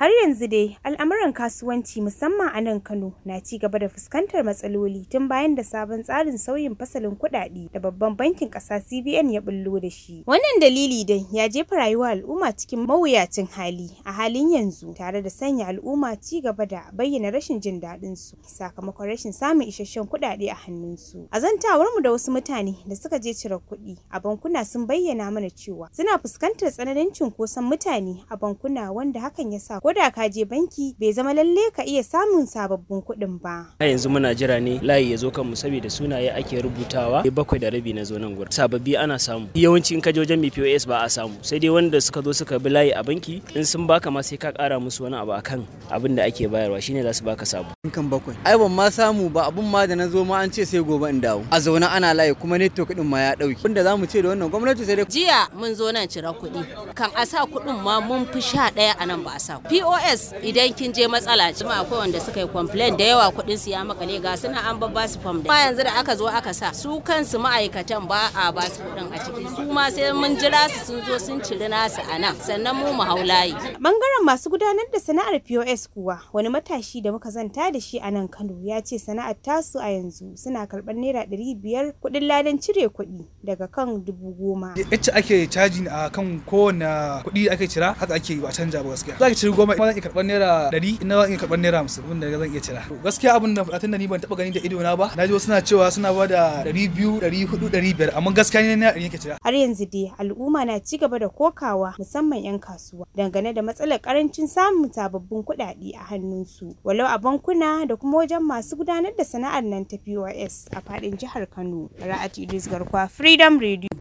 Har yanzu dai al'amuran kasuwanci musamman a nan Kano na ci gaba da fuskantar matsaloli tun bayan da sabon tsarin sauyin fasalin kuɗaɗe da babban bankin ƙasa CBN ya bullo da shi. Wannan dalili dai ya jefa rayuwar al'umma cikin mawuyacin hali a halin yanzu tare da sanya al'umma ci gaba da bayyana rashin jin daɗin su sakamakon rashin samun isasshen kuɗaɗe a hannunsu. A zantawar mu da wasu mutane da suka je cire kuɗi a bankuna sun bayyana mana cewa suna fuskantar tsananin cunkoson mutane a bankuna wanda hakan ya sa koda ka je banki bai zama lalle ka iya samun sababbin kuɗin ba. A yanzu muna jira ne layi ya zo kanmu saboda sunaye ake rubutawa bakwai da rabi na zo nan gurin. Sababbi ana samu. Yawanci in ka je wajen POS ba a samu. Sai dai wanda suka zo suka bi layi a banki in sun baka ma sai ka kara musu wani abu akan abin da ake bayarwa shine za su baka sabo. kan bakwai ai ban ma samu ba abun ma da na zo ma an ce sai gobe in dawo a zaune ana layi kuma network din ma ya dauki wanda zamu ce da wannan gwamnati sai dai jiya mun zo nan cira kuɗi kan a sa kuɗin ma mun fi sha ɗaya a nan ba a sa pos idan kin je matsala ce ma akwai wanda suka yi complain da yawa kuɗin su ya makale ga suna an babba su fam da yanzu da aka zo aka sa su kansu ma'aikatan ba a ba su kuɗin a ciki su ma sai mun jira su sun zo sun ciri nasu a nan sannan mu mu hau layi Bangaren masu gudanar da sana'ar POS kuwa wani matashi da muka zanta da shi a nan Kano ya ce sana'ar tasu a yanzu suna karɓar naira ɗari biyar kuɗin ladan cire kuɗi daga kan dubu goma. yacce ake caji a kan kowane kuɗi ake cira haka ake ba canja ba gaskiya za ki ciri goma kuma zan iya karɓar naira ɗari ina zan iya karɓar naira hamsin wanda zan iya cira to gaskiya abin da faɗa da ni ban taɓa gani da ido na ba na ji wasu suna cewa suna ba da ɗari biyu ɗari hudu ɗari biyar amma gaskiya ne naira ɗari yake cira Har yanzu dai al'umma na ci gaba da kokawa musamman 'yan kasuwa dangane da matsalar karancin samun sababbin kuɗaɗe a hannunsu walau a bankuna da kuma wajen masu gudanar da sana'ar nan ta POS a faɗin jihar Kano. Ra'at Idris Garkwa Freedom Radio.